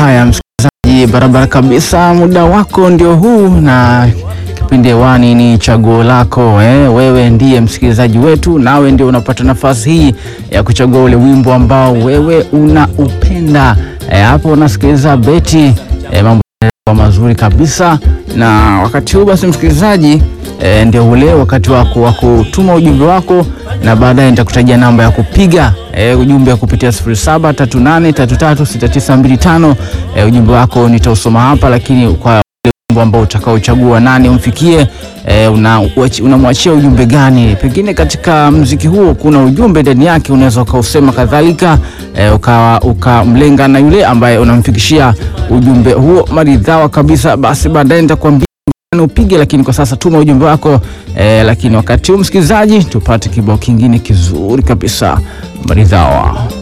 Haya msikilizaji, barabara kabisa, muda wako ndio huu na kipindi hewani ni chaguo lako eh. Wewe ndiye msikilizaji wetu, nawe ndio unapata nafasi hii ya kuchagua ule wimbo ambao wewe unaupenda. Eh, hapo unasikiliza beti eh, mambo yanakuwa mazuri kabisa, na wakati huu basi msikilizaji E, ndio ule wakati wako wa kutuma ujumbe wako na baadaye nitakutajia namba ya kupiga e, ujumbe wa kupitia 0738336925. E, ujumbe wako nitausoma hapa, lakini kwa ule wimbo ambao utakaochagua nani umfikie, e, unamwachia una ujumbe gani? Pengine katika mziki huo kuna ujumbe ndani yake, unaweza ukausema kadhalika, e, ukamlenga uka na yule ambaye unamfikishia ujumbe huo maridhawa kabisa. Basi baadaye nitakwambia upige lakini kwa sasa tuma ujumbe wako eh, lakini wakati huu msikilizaji, tupate kibao kingine kizuri kabisa maridhawa.